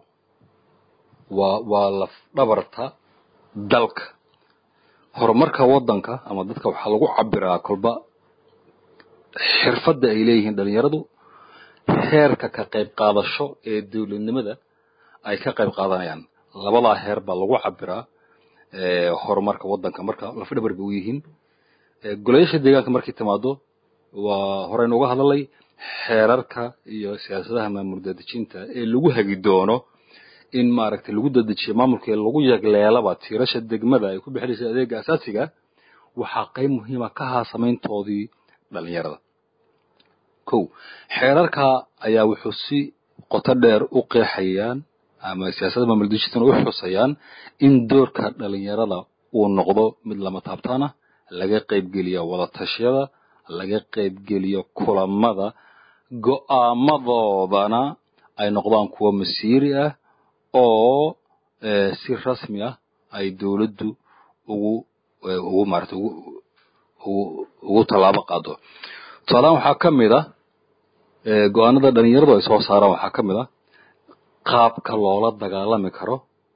waa waa laf dhabarta dalka horumarka waddanka ama dadka waxaa lagu cabiraa kolba xirfadda ay leeyihiin dhalinyaradu heerka ka qayb qaadasho ee dowladnimada ay ka qayb qaadanayaan labadaa heer baa lagu cabiraa horumarka waddanka marka lafdhabar bay u yihiin golayaasha deegaanka markay timaado waa horeynu uga hadalay xeerarka iyo siyaasadaha maamul dadejinta ee lagu hagi doono in maaragtay lagu dadejiyo maamulkee lagu yagleelaba tiirasha degmada ay ku bixinaysa adeega asaasiga waxaa qayb muhiima ka ahaa samayntoodii dhalinyarada ko xeerarka ayaa wuxuu si qoto dheer u qeexayaan ama siyaasadda maamul dadejintana u xusayaan in doorka dhalinyarada uu noqdo mid lama taabtaan ah laga qaybgeliyo wadatashyada laga qaybgeliyo kulamada go'aamadoodana ay noqdaan kuwo masiiri ah oo si rasmi ah ay dowladdu ugu ugu maarata ugu ugu ugu tallaabo qaado tusaalahaan waxaa ka mid ah go-aanada dhalinyaradu ay soo saaraan waxaa ka mid ah qaabka loola dagaalami karo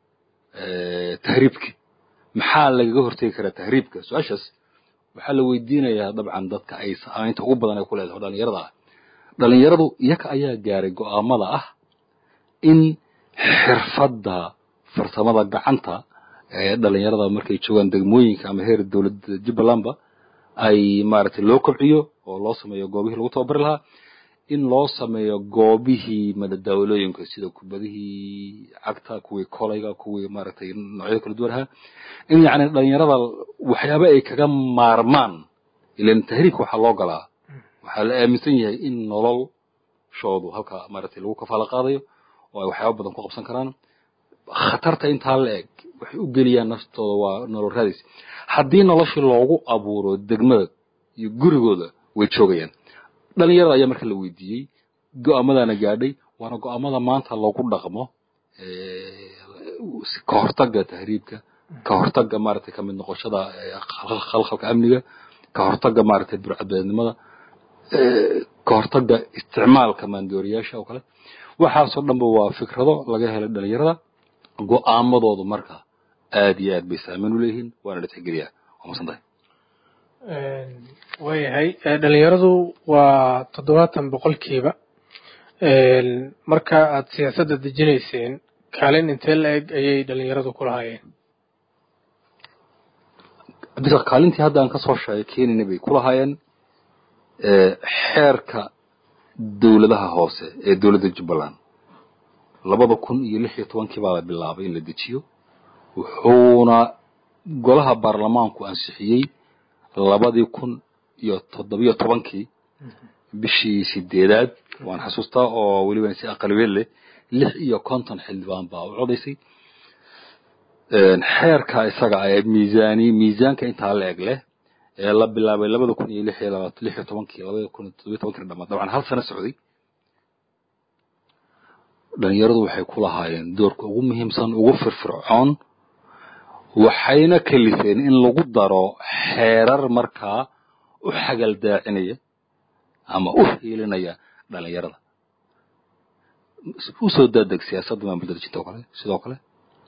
tahriibka maxaa lagaga hortegi karaa tahriibka su-aashaas waxaa la weydiinayaa dabcan dadka ay saamaynta ugu badan ay ku leedahay dhalinyarada ah dhalinyaradu iyaga ayaa gaaray go'aamada ah in xirfadda farsamada gacanta ee dhalinyarada markay joogaan degmooyinka ama heer dowladda jubbalandba ay maaragtay loo kobciyo oo loo sameeyo goobihii lagu tababari lahaa in loo sameeyo goobihii madadaawalooyinka sida kubadihii cagta kuwii kolayga kuwii maaragtay noocyada kala duwan ahaa in yacni dhalinyarada waxyaaba ay kaga maarmaan ilan tahriibka waxaa loo galaa waxaa la aaminsan yahay in noloshoodu halka maaragtay lagu kafaalo qaadayo oo ay waxyaaba badan ku qabsan karaan khatarta intaa la eg waxay u geliyaan naftooda waa nolol raadis haddii noloshii loogu abuuro degmada iyo gurigooda way joogayaan dhalinyarada ayaa marka la weydiiyey go'aamadana gaadhay waana go'aamada maanta loogu dhaqmo ka hortagga tahriibka ka hortagga maaragtay kamid noqoshada khalkhalka amniga ka hortagga maaragtay burcadbeednimada ka hortagga isticmaalka maandooriyaasha oo kale waxaasoo dhanba waa fikrado laga helay dhalinyarada go-aamadoodu marka aad iyo aad bay saameyn u leeyihiin waana la tixgeliyaa waa masan tahay waayahay dhalinyaradu waa toddobaatan boqolkiiba marka aad siyaasadda dejinayseen kaalin intee la eg ayay dhalinyaradu ku lahaayeen bisa kaalintii hadda aan kasoo sheegay kenina bay ku lahaayeen xeerka dowladaha hoose ee dowladda jubbaland labada kun iyo lix iyo tobankii baa la bilaabay in la dejiyo wuxuuna golaha baarlamaanku ansixiyey labadii kun iyo toddobiyo tobankii bishii sideedaad waan xasuustaa oo weliba si aqalbeed leh lix iyo konton xildhibaan baa u codaysay xeerka isaga ee miisaani miisaanka intaa la eg leh ee la bilaabay labada kun iyo lix iyo labaat lix iyo tobankii labada kun iyo toddobiyo tobankii dhamaad dabcan hal sano socday dhalinyaradu waxay ku lahaayeen doorka ugu muhiimsan ugu firfircoon waxayna kalifeen in lagu daro xeerar markaa u xagal daacinaya ama u hiilinaya dhalinyarada usoo daadeg siyaasadda maamul dadejinta oo kale sidoo kale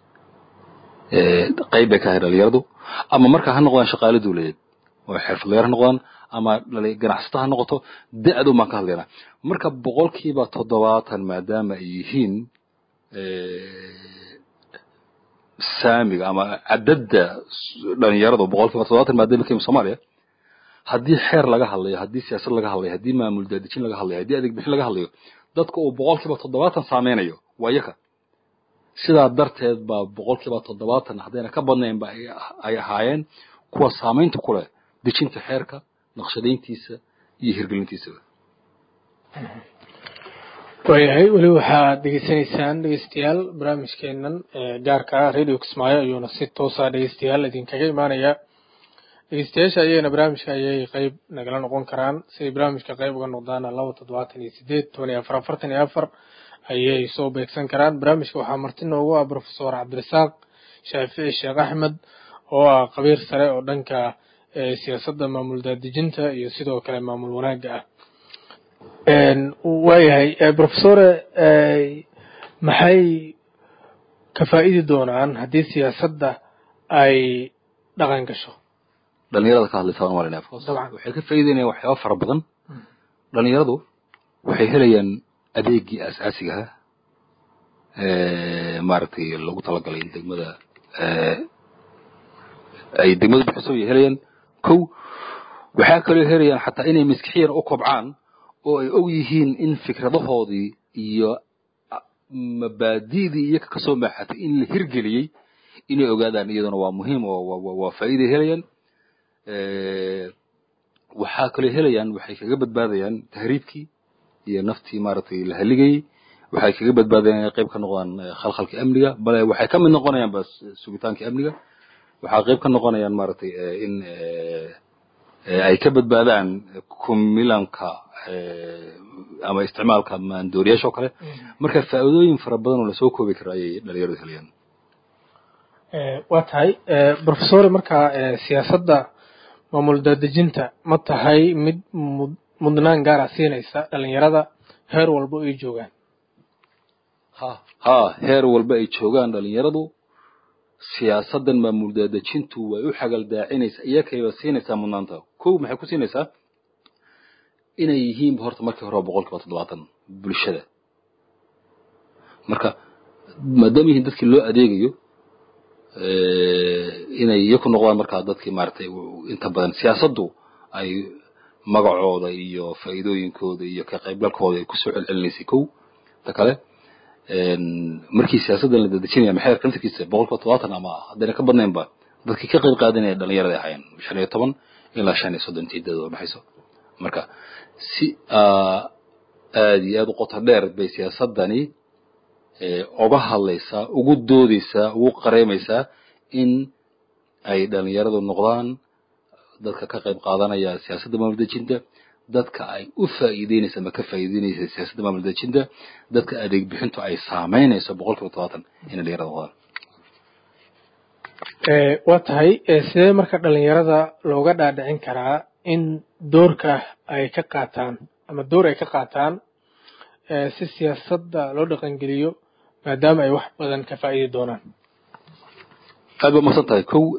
qayb bay ka ahay dhalinyaradu ama markaa ha noqdaan shaqaale dawladeed oo xirfadlayaal ha noqdaan ama ganacsata ha noqoto da-du baan ka hadlaynaa marka boqolkiiba toddobaatan maadaama ay yihiin saamiga ama cadadda dhalinyaradu boqolkiiba toddobaatan maadaama ka yimi soomaaliya haddii xeer laga hadlayo haddii siyaasad laga hadlayo haddii maamul daadejin laga hadlayo haddii adeeg bixin laga hadlayo dadka uu boqolkiiba toddobaatan saameynayo waa yaka sidaa darteed baa boqolkiiba toddobaatan haddayna ka badnaynba ay ahaayeen kuwa saamaynta ku leh dejinta xeerka naqshadayntiisa iyo hirgelintiisaba waayahay weli waxaad dhegeysanaysaan dhegeystayaal barnaamijkeenan gaarka ah radio kismaayo ayuuna si toosa dhegeystayaal idinkaga imaanaya dhegeystayaasha ayagana barnaamijka ayay qeyb nagala noqon karaan siday barnaamijka qeyb uga noqdaana laba toddobaatan iyo sideed toban iyo afar afartan iyo afar ayay soo beegsan karaan barnaamijka waxaa marti noogu ah profesor cabdirasaaq shaafici sheekh axmed oo ah qabiir sare oo dhanka siyaasadda maamul daadejinta iyo sidoo kale maamul wanaagga ah waayahay profesore maxay ka faa'idi doonaan haddii siyaasadda ay dhaqan gasho dhalinyarada ka hadlaysa waan malinaya waxay ka faa'iideynayaan waxyaaba fara badan dhalinyaradu waxay helayaan adeegii asaasiga ah maaragtay lagu talagalay in degmada ay degmadu bixiso ay helayaan kow waxaa kaloo helayaan xataa inay maskixiyan u kobcaan oo ay og yihiin in fikradahoodii iyo mabaadi'dii iyaga kasoo maaxatay in la hirgeliyey inay ogaadaan iyaduna waa muhiim oo waa faa'iiday helayaan waxaa kaloo helayaan waxay kaga badbaadayaan tahriibkii iyo naftii maaragtay la haligayey waxay kaga badbaadayaan inay qayb ka noqdaan khalkhalkii amniga bale waxay ka mid noqonayaan ba sugitaankii amniga waxaa qayb ka noqonayaan maaragtay in ay ka badbaadaan kumilanka ama isticmaalka maandooriyaasha oo kale marka faa'iidooyin fara badan oo lasoo koobi karo ayay dhalinyaradu helayaan waa tahay profesore markaa siyaasadda maamul daadejinta ma tahay mid mudnaan gaara siinaysa dhalinyarada heer walba ay joogaan ha ha heer walba ay joogaan dhalinyaradu siyaasaddan maamul daadejintu way u xagal daacinaysaa iyakayba siinaysaa mudnaanta kow maxay ku siinaysaa inay yihiinba horta markii hore boqol kiiba toddobaatan bulshada marka maadaama yihiin dadkii loo adeegayo inay iyaku noqdaan markaa dadkii maaragtay inta badan siyaasaddu ay magacooda iyo faa'iidooyinkooda iyo ka qaybgalkooda ay kusoo celcelinaysay kow ta kale markii siyaasaddan la dadejinaya maxeerka laftirkiisa boqol kiiba todobaatan ama haddayna ka badnaynba dadkii ka qayb qaadanaya dhalinyarada ahaayeen shan iyo toban ilaa shan iyo soddon tiidada baxayso marka si aad iyo aad u qoto dheer bay siyaasaddani oga hadlaysaa ugu doodeysaa ugu qareemaysaa in ay dhalinyaradu noqdaan dadka ka qayb qaadanaya siyaasadda maamul dejinta dadka ay u faa'iideynaysa ama ka faa'iideynaysa siyaasadda maamul dejinta dadka adeeg bixintu ay saameynayso boqol kiiba todobaatan inay dhalinyarada noqdaan waa tahay sidee marka dhalinyarada looga dhaadhicin karaa in doorka ay ka qaataan ama door ay ka qaataan si siyaasadda loo dhaqangeliyo maadaama ay wax badan ka faa'iidi doonaan aad ba masan tahay kow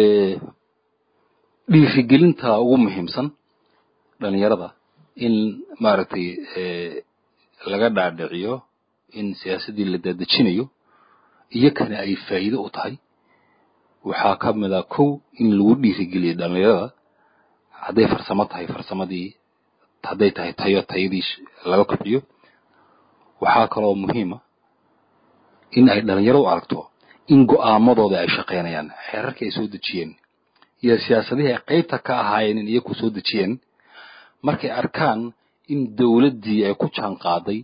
dhiirigelinta ugu muhiimsan dhalinyarada in maaragtay laga dhaadhiciyo in siyaasaddii la daadejinayo iyo kana ay faa'iido u tahay waxaa ka mid a kow in lagu dhiirigeliyo dhalinyarada hadday farsamo tahay farsamadii hadday tahay tayo tayadii laga kobciyo waxaa kaloo muhiima in ay dhalinyaradu aragto in go'aamadooda ay shaqaynayaan xeerarkii ay soo dejiyeen iyo siyaasadihii ay qaybta ka ahaayeen in iyaku soo dejiyeen markay arkaan in dowladdii ay ku jaan qaaday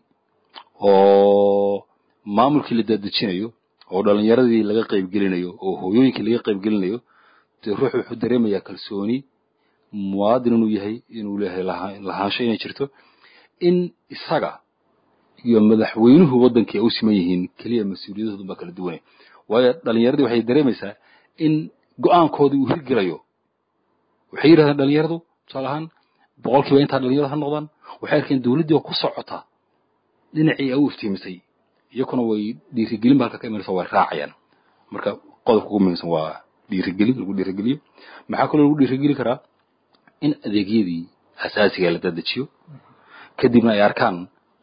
oo maamulkii la daadejinayo oo dhalinyaradii laga qaybgelinayo oo hooyooyinkii laga qaybgelinayo dee ruux wuxuu dareemayaa kalsooni muwaadin inuu yahay inuu leeyahay lahaansho inay jirto in isaga iyo madaxweynuhu waddankii ay u siman yihiin keliya mas-uuliyadoodu baa kala duwane waayo dhalinyaradii waxay dareemaysaa in go'aankoodii uu hirgelayo waxay yidhahdeen dhalinyaradu tusaale ahaan boqolkiiba intaa dhalinyarada ha noqdaan waxay arkeen dowladdii oo ku socota dhinacii ay u iftiimisay iyakuna way dhiirigelin ba halka ka imanaysa way raacayaan marka qodobka ugu muhiimsan waa dhiirigelin lagu dhiirigeliyo maxaa kaloo lagu dhiirigeli karaa in adeegyadii asaasiga la dadejiyo kadibna ay arkaan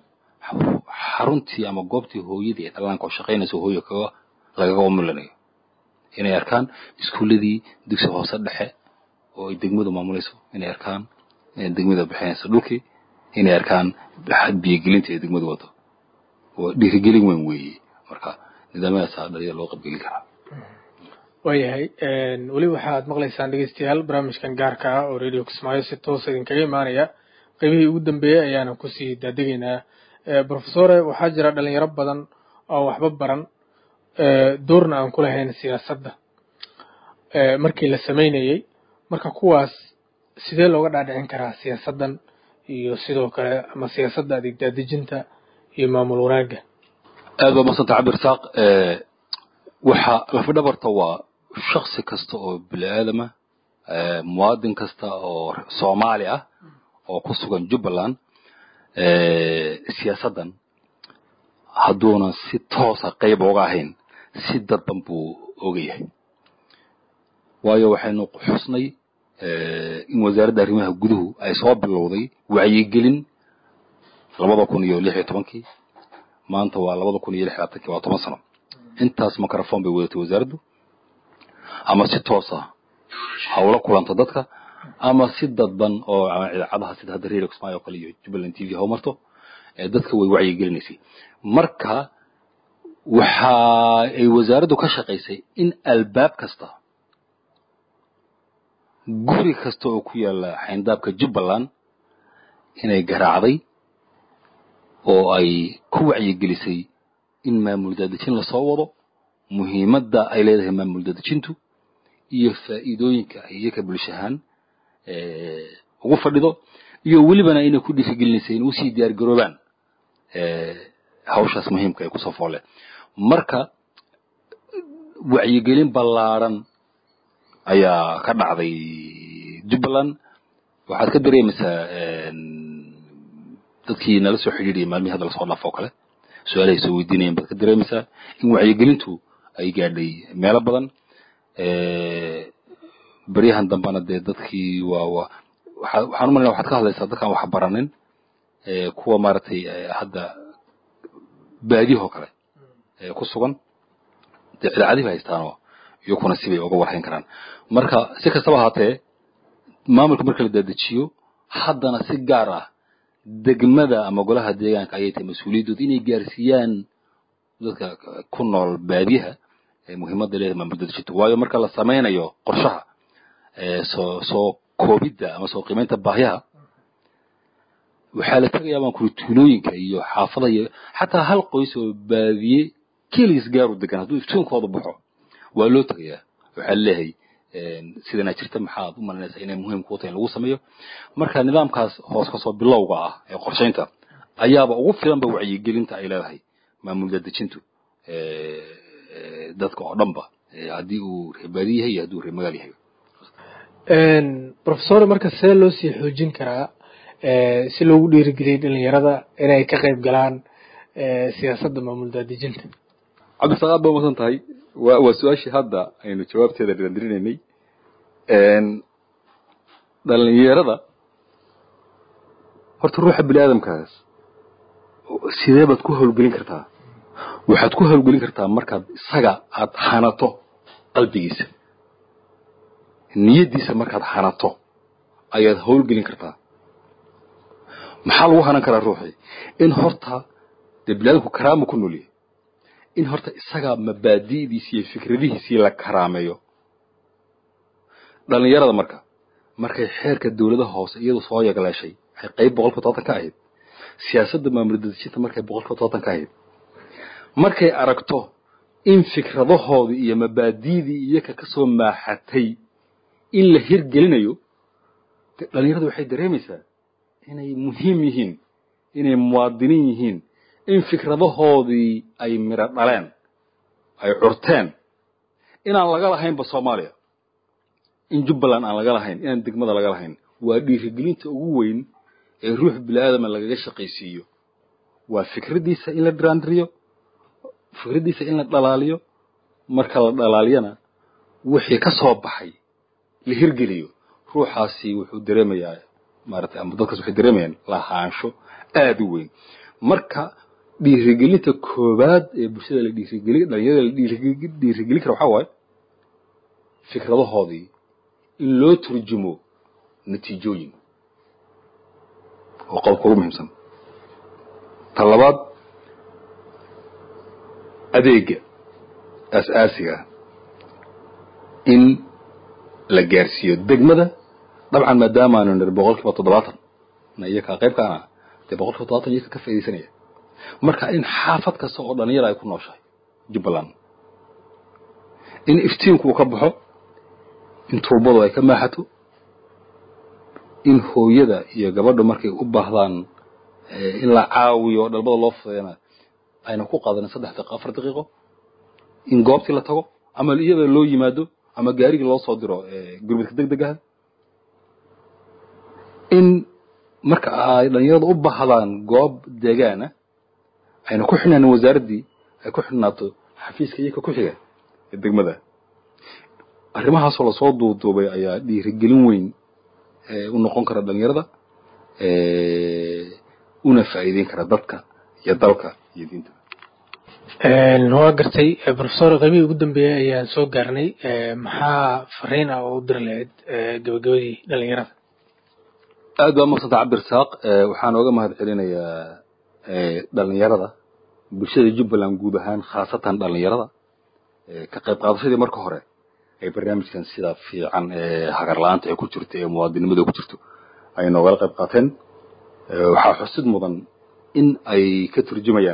xaruntii ama goobtii hooyadii ee dhallaanka oo shaqaynaysa hooyo kaga lagaga umulinayo inay arkaan iskuulladii dugsi hoose dhexe oo ay degmadu maamulayso inay arkaan degmada bixinaysa dhulkii inay arkaan biyogelinta ee degmadu wado waa dhiirigelin weyn weeye marka nidaamyadaasa dhalinyada loo qabgelin karaa waayahay weli waxaad maqlaysaan dhegeystayaal barnaamijkan gaarka ah oo radio kismaayo si toosa idinkaga imaanaya qaybihii ugu dambeeyey ayaana kusii daadegaynaa profesore waxaa jira dhalinyaro badan oo waxba baran doorna aan ku lahayn siyaasadda markii la samaynayey marka kuwaas sidee looga dhaadhicin karaa siyaasaddan iyo sidoo kale ama siyaasadda adeeg daadejinta iyo maamul wanaagga aad baa madsanta cabdirasaaq waxaa lafdhabarta waa shaksi kasta oo bini aadama muwaadin kasta oo soomaali ah oo ku sugan jubbaland siyaasaddan hadduunan si toosa qayb oga ahayn si dadban buu oga yahay waayo waxaynu xusnay in wasaaradda arrimaha guduhu ay soo bilowday wacyigelin labada kun iyo lix iyo tobankii maanta waa labada kun iyo lix labaatankii waa toban sano intaas microphone bay wadatay wasaaraddu ama si toosa hawla kulanta dadka ama si dadban oo idaacadaha sida hadda radio kismaayo oo kale iyo jubbaland t v ha marto dadka way wacyigelinaysay marka waxa ay wasaaraddu ka shaqaysay in albaab kasta guri kasta oo ku yaala xayndaabka jubbaland inay garaacday oo ay ku wacyigelisay in maamul daadejin lasoo wado muhiimadda ay leedahay maamul daadejintu iyo faa'iidooyinka iyaka bulshahaan ugu fadhido iyo welibana inay ku dhiirigelinaysay in usii diyaar garoobaan hawshaas muhiimka ay kusoo fooleen marka wacyigelin ballaaran ayaa ka dhacday jubbaland waxaad ka dareemaysaa dadkii nala soo xidhiidhiyay maalmihii hadda lasoo dhaafo oo kale su-aalahay soo weydiinayeen baad ka dareemaysaa in wacyigelintu ay gaadhay meelo badan beryahan dambana dee dadkii waa waa waxa waxaan u malayna waxaad ka hadlaysaa dadkaan wax baranin kuwa maaragtay hadda baadiyahoo kale ku sugan dee idaacadihi ba haystaanoo iyakuna sibay uga warhayn karaan marka si kastaba ahaatee maamulka marka la dadejiyo haddana si gaar ah degmada ama golaha deegaanka ayay tahay mas-uuliyaddooda inay gaarsiiyaan dadka ku nool baadiyaha muhiimadda leedahay maamul dadejinta waayo marka la samaynayo qorshaha soo soo koobidda ama soo qiimaynta baahyaha waxaa la tegayaa baan kuri tuulooyinka iyo xaafada iyo xataa hal qoys oo baadiye keligiis gaaru degan hadduu iftiinkooda baxo waa loo tegayaa waxaa leeyahay sidana jirta maxaad u malaynaysaa inay muhiim kuu tahay in lagu sameeyo marka nidaamkaas hoos kasoo bilowga ah ee qorshaynta ayaaba ugu filanba wacyigelinta ay leedahay maamul dadejintu dadka oo dhanba haddii uu reebaadi yahay iyo haddii uu reemagaal yahay professor marka see loo sii xoojin karaa si loogu dhiirigeliyay dhalinyarada inay ka qayb galaan siyaasadda maamul daadejinta cabdisaaq aad ba umasan tahay wa waa su-aashii hadda aynu jawaabteeda dhirandirinaynay dhalinyarada horta ruuxa bini aadamkaas sidee baad ku hawlgelin kartaa waxaad ku hawlgelin kartaa markaad isaga aad hanato qalbigiisa niyaddiisa markaad hanato ayaad hawlgelin kartaa maxaa lagu hanan karaa ruuxii in horta dee bini aadamku karaama ku noolyahay in horta isaga mabaadi'diisi iyo fikradihiisii la karaameeyo dhalinyarada marka markay xeerka dawladaha hoose iyadu soo yagleeshay waxay qayb boqolkiiba todoban ka ahayd siyaasadda maamul dadejinta markay boqolkiiba todoban ka ahayd markay aragto in fikradahoodii iyo mabaadi'dii iyaka ka soo maaxatay in la hirgelinayo dhalinyaradu waxay dareemaysaa inay muhiim yihiin inay muwaadiniin yihiin in fikradahoodii ay midho dhaleen ay curteen inaan laga lahaynba soomaaliya in jubbaland aan laga lahayn inaan degmada laga lahayn waa dhiirigelinta ugu weyn ee ruux bini-aadama lagaga shaqaysiiyo waa fikraddiisa in la dhiraandiriyo fikraddiisa in la dhalaaliyo marka la dhalaaliyana wixii ka soo baxay la hirgeliyo ruuxaasi wuxuu dareemayaa maaratay ama dadkaas waxay dareemayaan lahaansho aada u weyn marka dhiirigelinta koowaad ee bulshada la dhiirigeli dhalinyarada la dhiirigelin kara waxaa waaye fikradahoodii in loo turjumo natiijooyin oo qodobka ugu muhiimsan ta labaad adeega aas-aasiga ah in la gaarsiiyo degmada dabcan maadaamaanu nir boqol kiiba toddobaatan na iyakaa qayb kaana dee boqol kiiba toddobaatan iyaka ka faaidaysanaya marka in xaafad kasta oo dhalinyara ay ku nooshahay jubbaland in iftiinku uu ka baxo in tuubadu ay ka maaxato in hooyada iyo gabadhu markay u baahdaan in la caawiyo dhalbada loo fudeena ayna ku qaadanin saddex daqiiqo afar daqiiqo in goobtii la tago ama iyada loo yimaado ama gaarigii loo soo diro gurmadka deg deg aha in marka ay dhalinyaradu u baahdaan goob deegaana ayna ku xidhnaanin wasaaraddii ay ku xidhnaato xafiiska iyaka ku xiga ee degmada arrimahaasoo lasoo duuduubay ayaa dhiirigelin weyn u noqon kara dhalinyarada una faa'iideyn kara dadka iyo dalka iyo diinta waa gartay professor qaybihii ugu dambeeyey ayaan soo gaarnay maxaa fariin ah oo u diri lahayd gabagabadii dhalinyarada aad baa maksanta cabdirasaaq waxaan ooga mahad celinayaa dhalinyarada bulshada jubbaland guud ahaan khaasatan dhalinyarada ka qayb qaadashadii marka hore ay barnaamijkan sida fiican ee hagar la-aanta ay ku jirto ee muwaadinimada ku jirto ay noogala qayb qaateen waxaa xusid mudan in ay ka turjumayaan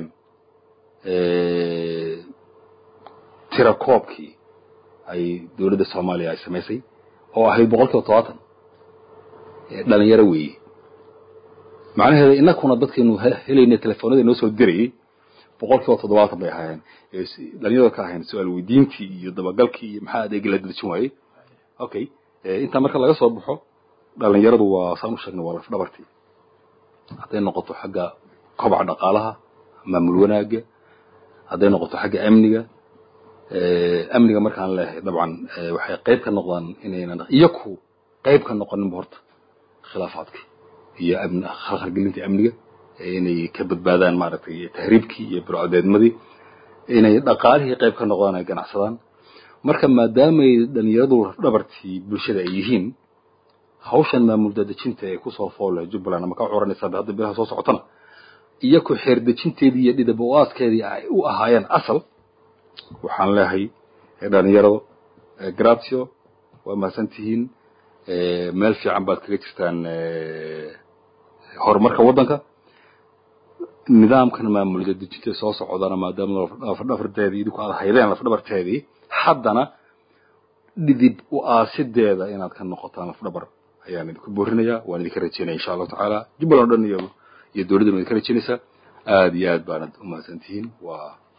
tira koobkii ay dowladda soomaaliya ay samaysay oo ahayd boqol kiiba todobaatan dhalinyaro weeye macnaheeda inakuna dadkaynu helayna telefoonada noo soo dirayay boqol kiiba toddobaatan bay ahaayeen dhalinyarada ka ahayn su-aal weydiintii iyo dabagalkii iyo maxaa adeegi la dadjin waayey okay intaa marka laga soo baxo dhalinyaradu waa saan u sheegnay waa laf dhabartii hadday noqoto xagga kobaca dhaqaalaha maamul wanaaga hadday noqoto xagga amniga amniga markaan leeyahay dabcan waxay qayb ka noqdaan inaynan iyaku qayb ka noqoninba horta khilaafaadkii iyo khalkhalgelintii amniga inay ka badbaadaan maaragtay tahriibkii iyo burcadeedmadii inay dhaqaalihii qayb ka noqdaan ay ganacsadaan marka maadaamay dhalinyaradu dhabartii bulshada ay yihiin hawshan maamul daadejinta ee kusoo foole jubbaland ama ka curanaysaa hadda bilaha soo socotana iyaku xeerdejinteedii iyo dhidab o-aaskeedii ay u ahaayeen asal waxaan leehay dhalinyarado gratio waa mahadsan tihiin meel fiican baad kaga jirtaan horumarka waddanka nidaamkan maamul daadejinta soo socdana maadaama lafdhabarteedii idinku aad haydeen lafdhabarteedii haddana dhidib u-aasideeda inaad ka noqotaan lafdhabar ayaan idinku boorinayaa waan idinka rajeynaya insha allahu tacaala jubbaland o dhan iyo iyo dowladdan waa idinka rajeynaysaa aada iyo aad baanad u mahadsan tihiin waa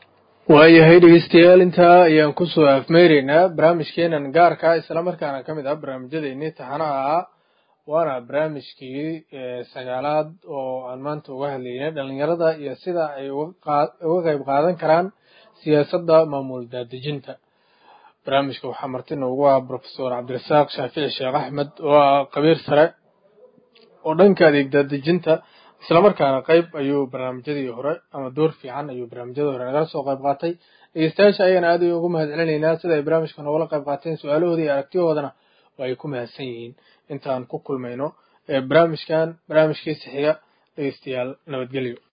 waayahay dhegeystayaal intaa ayaan kusoo afmeyreynaa barnaamijkeenan gaarka islamarkaana ka mid ah barnaamijyadeennii taxanaha ah waana barnaamijkii sagaalaad oo aan maanta uga hadlaynay dhalinyarada iyo sida ay uga qeyb qaadan karaan siyaasadda maamul daadejinta barnaamijka waxaa marti noogu ah profesor cabdirasaaq shaafici sheekh axmed oo ah qabiir sare oo dhanka adeeg daadejinta islamarkaana qeyb ayuu barnaamijyadii hore ama door fiican ayuu barnaamijyadii hore nagala soo qeyb qaatay dhegeystayaasha ayagana aad ay ugu mahad celinaynaa sida ay barnaamijka noogala qeyb qaateen su-aalahooda iyo aragtiyahoodana oo ay ku mahadsan yihiin intaan ku kulmayno barnaamijkan barnaamijkiisa xiga dhegeystayaal nabadgelyo